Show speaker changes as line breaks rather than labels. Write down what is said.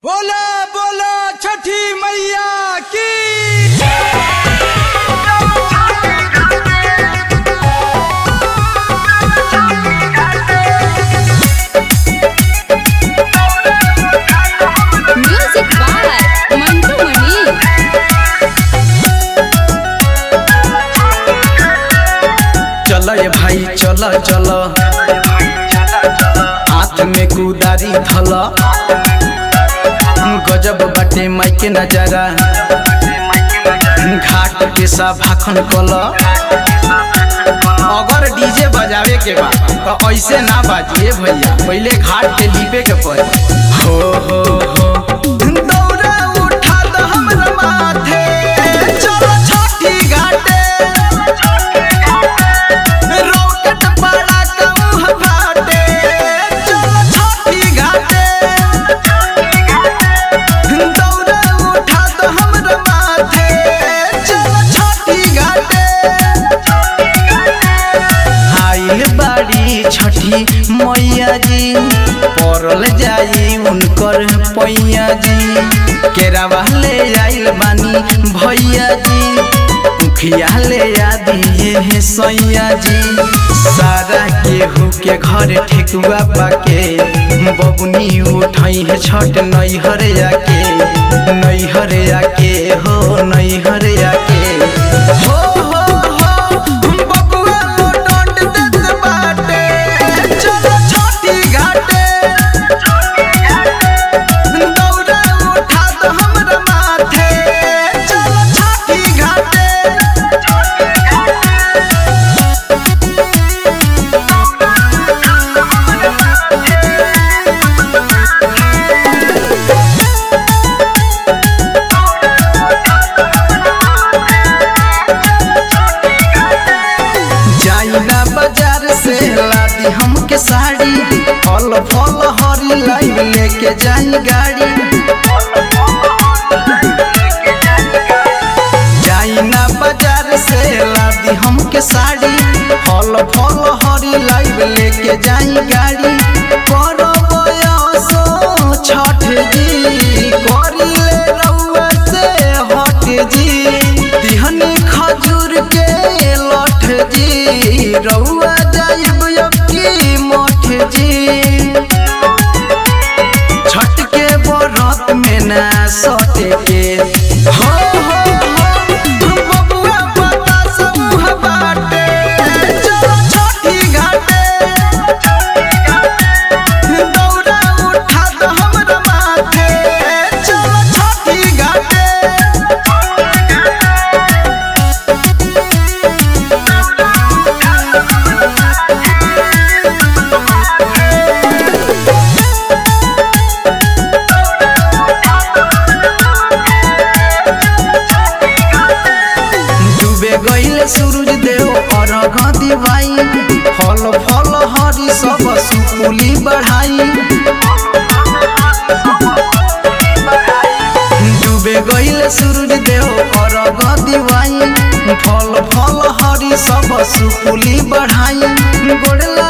बोला बोला छठी मैया की
म्यूजिक बाय मंटू मणि
चल ये भाई चल चल हाथ में कुदारी धल गजब बाटे माइके नजारा घाट के सा भाखन कल अगर डीजे बजावे के बा तो ऐसे ना बाजिए भैया पहले घाट पे लिपे के पड़े हो हो हो दौड़ा उठा दो हमरा माथे चलो छठी घाटे रॉकेट बड़ा कहूँ हवाटे चलो छठी घाटे दौड़ा उठा दो हमरा माथे चलो छठी घाटे आइल बाड़ी छठी मैया जी पड़ल जाई उनकर पैया जी केरावा ले आइल बानी भैया जी मुखिया ले आदि हे सैया जी सारा केहू के घर ठेकुआ पाके बबुनी उठई है छठ नैहर आके नैहर आके हो नैहर आके हो हो हो बबुआ लोटोट देत बाटे चलो छठी घाटे दौड़ा उठा दो हमरा माथे चलो छठी घाटे जाइना बाजार से लादी हमके साड़ी फल फल हरी लाइव लेके जाई गाड़ी जाइना बाजार से लादी हमके साड़ी फल फल हरी लाइव लेके जाई गाड़ी करो बयसो छठ जी करी ले रउआ से हट जी दिहनी खजूर के लठ जी रउआ जाइब अब की मठ जी छठ के बरत में ना सटे के हो हो हो बबुआ पता समूह बाटे चलो छठी घाटे दौड़ा उठा दो हमरा माथे चलो छठी घाटे डूबे गईले सूरज देव अर्घ दिवाई फल फल हरी सब सुकुली बढ़ाई डूबे गईले सूरज देव अर्घ दिवाई फल फल हरी सब सुकुली बढ़ाई गोड़